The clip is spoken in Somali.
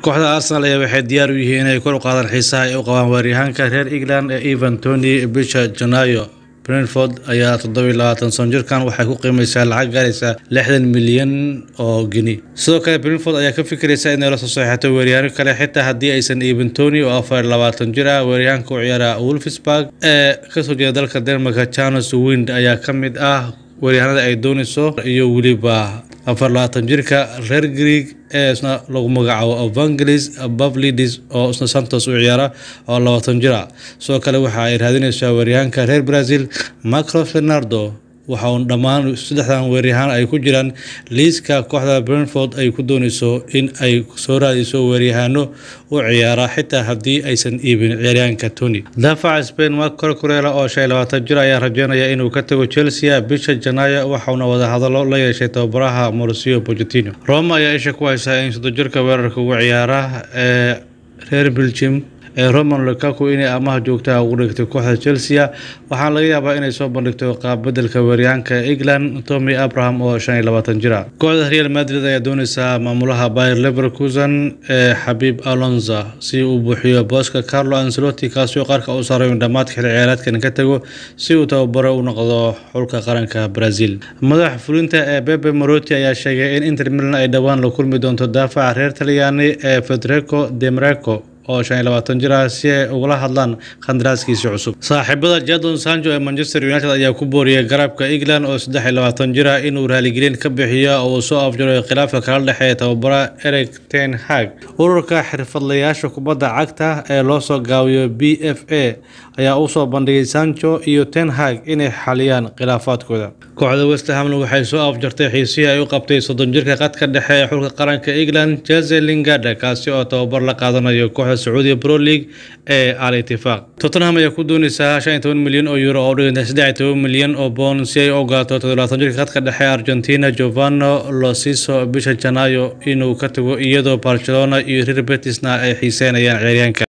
kooxda arsenal ayaa waxay diyaar u yihiin inay kor u qaadaan xiisaha ay u qabaan weeraryahaanka reer england ee evan tony bisha janaayo brentford ayaa toddobiy labaatan san jirkan waxay ku qiimaysaa lacag gaaraysa lixdan milyan oo geni sidoo kale brentford ayaa ka fikiraysa inay la soo saxiixato weeryahaano kale xitaa haddii aysan evan tony oo afar labaatan jir ah weeraryahanka u ciyaara wolfsburg ee kasoo jeeda dalka denmarka charles wind ayaa ka mid ah weeryahanada ay doonayso iyo weliba afar labaatan jirka reer greeg ee isna lagu magacaabo evangelis bavlidis oo isna santos u ciyaara oo labaatan jir ah sidoo kale waxa ay raadinaysaa weeryahanka reer brazil macros leonardo waxa uun dhammaan saddexdan weeryahaan ay ku jiraan liiska kooxda brentford ay ku doonayso in ay soo raadiso weeryahaano u ciyaara xitaa haddii aysan iibin ciyaaryahanka tony daafaca spain mark corcurela oo shan labaatan jir ayaa rajeynaya inuu ka tago chelsea bisha janaayo waxauna wadahadalo la yeeshay tababaraha morcio pogetino roma ayaa isha ku haysaa in soddon jirka weerarka ugu ciyaara ee reer belgium ee roman lukaku inay amaha joogtaha ugu dhigtay kooxda chelsea waxaana laga yaabaa inay soo bandhigto qaabbedelka weeryahanka england tommy abraham oo shan iyo labaatan jir ah kooxda real madrid ayaa doonaysaa maamulaha bayer leverkusen ee xabiib alonza si uu buuxiyo booska carlo ancelotti kaasoo qarka u saaray in dhammaadka xilli ciyaareedkan ka tago si uu tababaro u noqdo xulka qaranka brazil madaxa fulinta ee bebe moroti ayaa sheegay in inter milan ay dhowaan la kulmi doonto daafaca reer talyaani ee federico demarco oo shan iyo labaatan jir ah si ay ugala hadlaan khandaraaskiisii cusub saaxiibada jadon sancho ee manchester united ayaa ku booriyay garabka england oo saddex iyo labaatan jir ah inuu raaligelin ka bixiyo oo uu soo afjaro khilaafka kala dhexeeya tababara eric ten hag ururka xirfadlayaasha kubadda cagta ee loo soo gaabiyo b f a ayaa u soo bandhigay sancho iyo ten hag inay xaliyaan khilaafaadkooda kooxda westhamna waxay soo afjartay xiisihii ay u qabtay soddon jirka qadka dhexe ee xulka qaranka england jeze lingada kaasi oo tababar la qaadanayo kooxda sacuudiya pro league ee al itifaaq tottenham ayaa ku doonaysaa shan iyo toban milyan oo euro oo dhiganta saddex iyo toban milyan oo boon si ay u ogaato toddobaatan jirka qadka dhexe ee argentina giovanno losiso bisha janaayo inuu ka tago iyadoo barcelona iyo reer betisna ay xiiseynayaan ciyaaryahanka